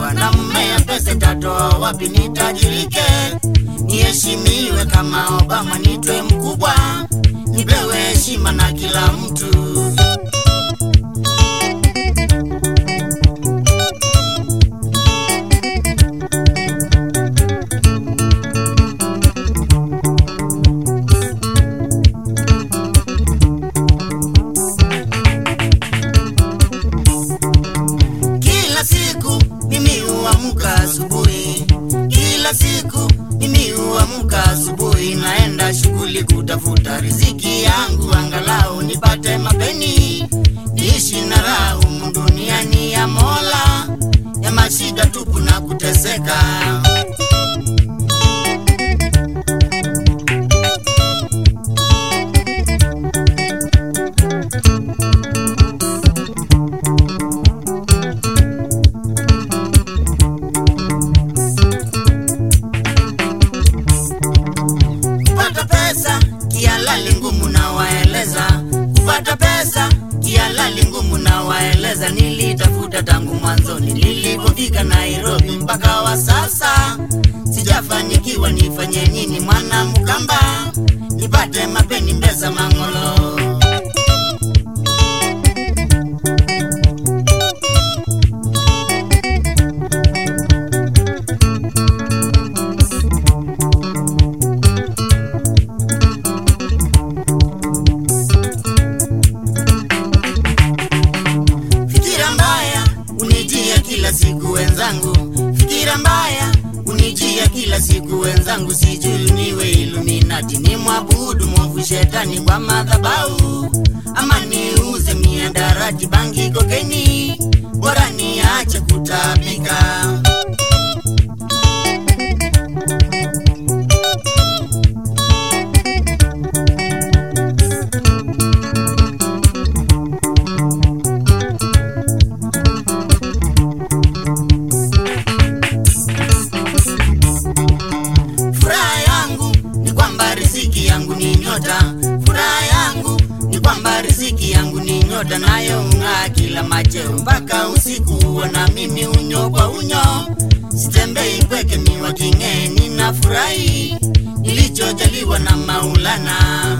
ndoa na mmea pesa tatoa wapi nitajirike niheshimiwe kama obama nitwe mkubwa nipewe heshima na kila mtu Kila siku mimi huamka asubuhi, kila siku mimi huamka asubuhi, naenda shughuli kutafuta riziki yangu, angalau nipate mapeni, niishi na raha humu duniani ya Mola, ya mashida tupu na kuteseka. kupata pesa kialali ngumu na waeleza kupata pesa kialali ngumu na waeleza nilitafuta tangu mwanzoni nilipofika nairobi mpaka wa sasa sijafanikiwa nifanye nini mwana mkamba nipate mapeni mbeza mang'olo Fikira mbaya unijia kila siku wenzangu, fikira mbaya unijia kila siku wenzangu, sijui niwe Illuminati ni mwabudu mwovu shetani kwa madhabahu, ama niuze miadarati, bangi, kokeni, bora niache kutabika. Furaha yangu ni kwamba riziki yangu ni nyota. Furaha yangu ni kwamba riziki yangu ni nyota, nayo ung'aa kila macheo mpaka usiku huo, na mimi unyo kwa unyo, sitembei pweke miwa king'ee, ninafurahi nilichojaliwa na Maulana.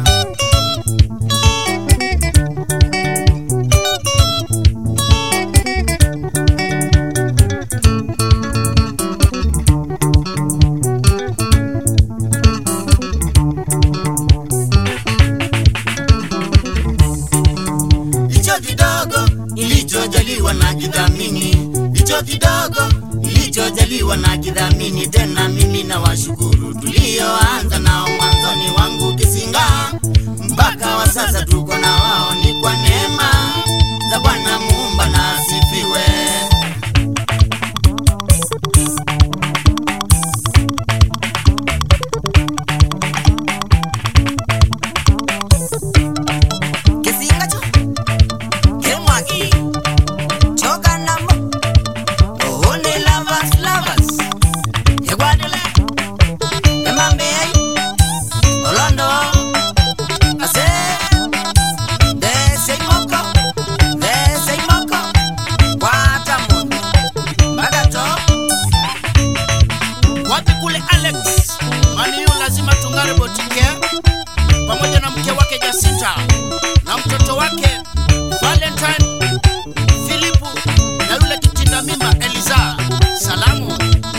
Licho kidogo nilichojaliwa na kidhamini, licho kidogo nilichojaliwa na kidhamini. Tena mimi na washukuru tulioanza nao mwanzoni wangu Kisinga, mpaka wa sasa tuko na wao, ni kwa neema za Bwana Muumba na asifiwe. Kisingacho Kemwagi Choka namo Only lovers lovers Egwadele Emambei Olondo Ase Dese moko Dese moko Wata mundo Magato wapi kule Alex Maniu lazima tungare botike pamoja na mke wake Jacinta na mtoto wake Valentine Philipu na yule kitinda mimba Eliza. Salamu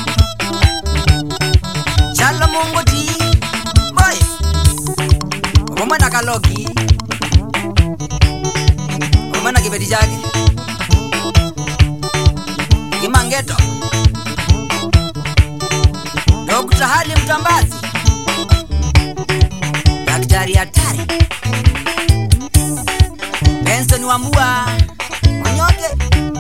Chalo mungu ti Boy Omwana kalogi Omwana kibeti chake Kimangeto Dr. Hali Mtambazi Daktari hatari Benson Wambua Monyoke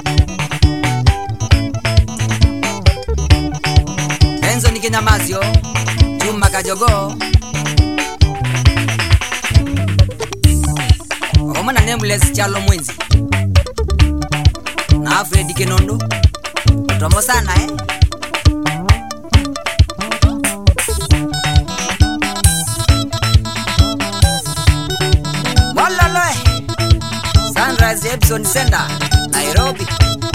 Benson Kinyamazio Juma Kajogo Omwana Nameless Chalo Mwenzi na Fred Kenondo Tomo sana eh Mololoe Sunrise Epson Center Nairobi